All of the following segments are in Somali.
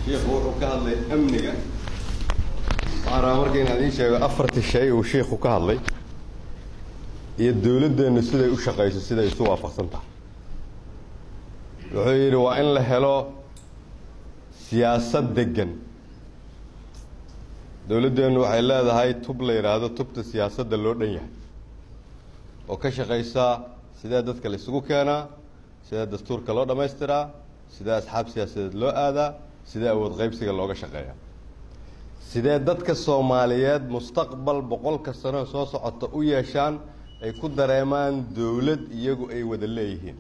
shiikhu wuxuu ka hadlay amniga waxaan rabaa marka inaan idiin sheego afartii shay uu shiikhu ka hadlay iyo dowladdeennu siday u shaqayso siday isu waafaqsan tahay wuxuu yidhi waa in la helo siyaasad deggan dowladdeennu waxay leedahay tub la yidhaahdo tubta siyaasadda loo dhan yahay oo ka shaqaysa sidee dadka la isugu keenaa sidee dastuurka loo dhammaystiraa sidee asxaab siyaasadeed loo aadaa sidee awood qaybsiga looga shaqeeyaa sidee dadka soomaaliyeed mustaqbal boqolka sano soo socota u yeeshaan ay ku dareemaan dowlad iyagu ay wada leeyihiin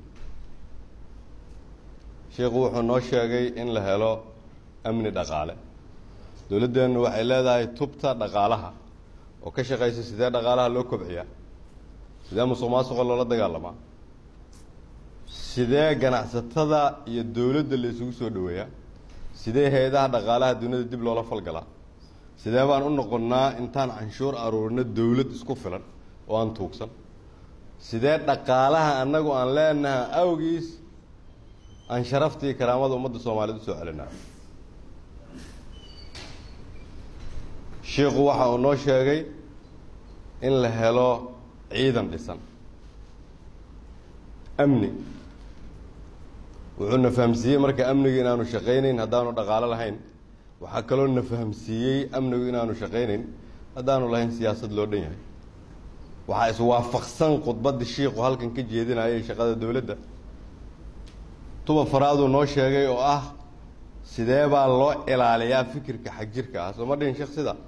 sheikhu wuxuu noo sheegay in la helo amni dhaqaale dowladdeennu waxay leedahay tubta dhaqaalaha oo ka shaqaysa sidee dhaqaalaha loo kobciyaa sidee musuq maasuqa loola dagaalamaa sidee ganacsatada iyo dowladda la isugu soo dhoweeyaa sidee hay-adaha dhaqaalaha duniyada dib loola falgalaa sidee baan u noqonnaa intaan canshuur aruurino dowlad isku filan oo aan tuugsan sidee dhaqaalaha annagu aan leenaha awgiis aan sharaftii karaamada ummadda soomaaliyeed usoo celinaa shiikhu waxa uu noo sheegay in la helo ciidan dhisan amni wuxuu na fahamsiiyey marka amnigu inaanu shaqaynayn haddaanu dhaqaalo lahayn waxaa kaloo na fahamsiiyey amnigu inaanu shaqaynayn haddaanu lahayn siyaasad loo dhan yahay waxaa iswaafaqsan khudbaddii shiikhu halkan ka jeedinayay shaqada dowladda tuba faraaduu noo sheegay oo ah sidee baa loo ilaaliyaa fikirka xagjirka ah soo ma dhihin sheekh sida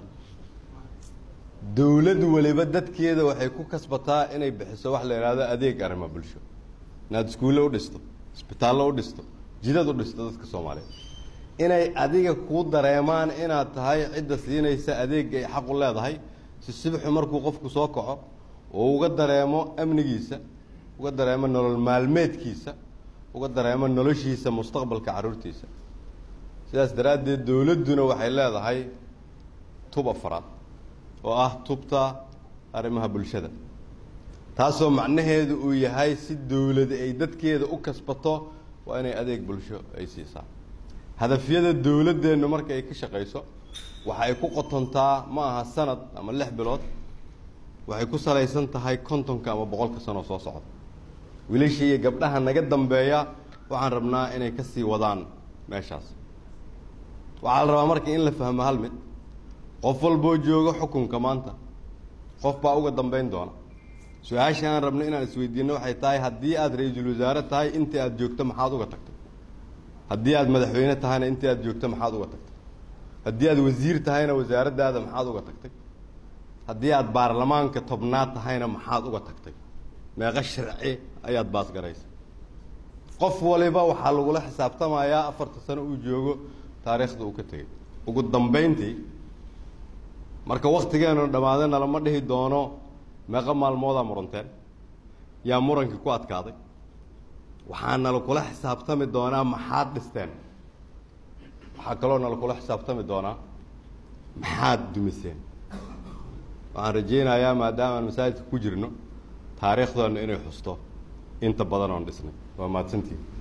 dowlad waliba dadkeeda waxay ku kasbataa inay bixiso wax la yidhaahdo adeeg arrimo bulsho inaad iskuulle u dhisto isbitaallo u dhisto jidad u dhisto dadka soomaaliyeed inay adiga kuu dareemaan inaad tahay cidda siinaysa adeeg ay xaq u leedahay si sibxu markuu qofku soo kaco oo uga dareemo amnigiisa uga dareemo nolol maalmeedkiisa uga dareemo noloshiisa mustaqbalka carruurtiisa sidaas daraaddeed dowladduna waxay leedahay tub afaraad oo ah tubta arrimaha bulshada taasoo macnaheedu uu yahay si dowlad ay dadkeeda u kasbato waa inay adeeg bulsho ay siisaa hadafyada dowladdeennu marka ay ka shaqayso waxa ay ku qotontaa ma aha sanad ama lix bilood waxay ku salaysan tahay kontonka ama boqolka sanoo soo socda wiilasha iyo gabdhaha naga dambeeya waxaan rabnaa inay ka sii wadaan meeshaas waxaa la rabaa marka in la fahmo hal mid qof walboo jooga xukunka maanta qof baa uga dambeyn doona su-aasha aan rabno inaan isweydiino waxay tahay haddii aada ra-iisul wasaare tahay intii aada joogto maxaad uga tagtay haddii aada madaxweyne tahayna intii aada joogto maxaad uga tagtay haddii aada wasiir tahayna wasaaraddaada maxaad uga tagtay haddii aada baarlamaanka tobnaad tahayna maxaad uga tagtay meeqo sharci ayaad baasgaraysa qof waliba waxaa lagula xisaabtamayaa afarta sano uu joogo taariikhda uu ka tegey ugu dambeyntii marka waktigeenu dhammaadana lama dhihi doono meeqo maalmoodaa muranteen yaa murankii ku adkaaday waxaa nalakula xisaabtami doonaa maxaad dhisteen waxaa kaloo nalakula xisaabtami doonaa maxaad dumiseen waxaan rajaynayaa maadaamaan masaajidka ku jirno taariikhdoona inay xusto inta badan oon dhisnay waa mahadsantii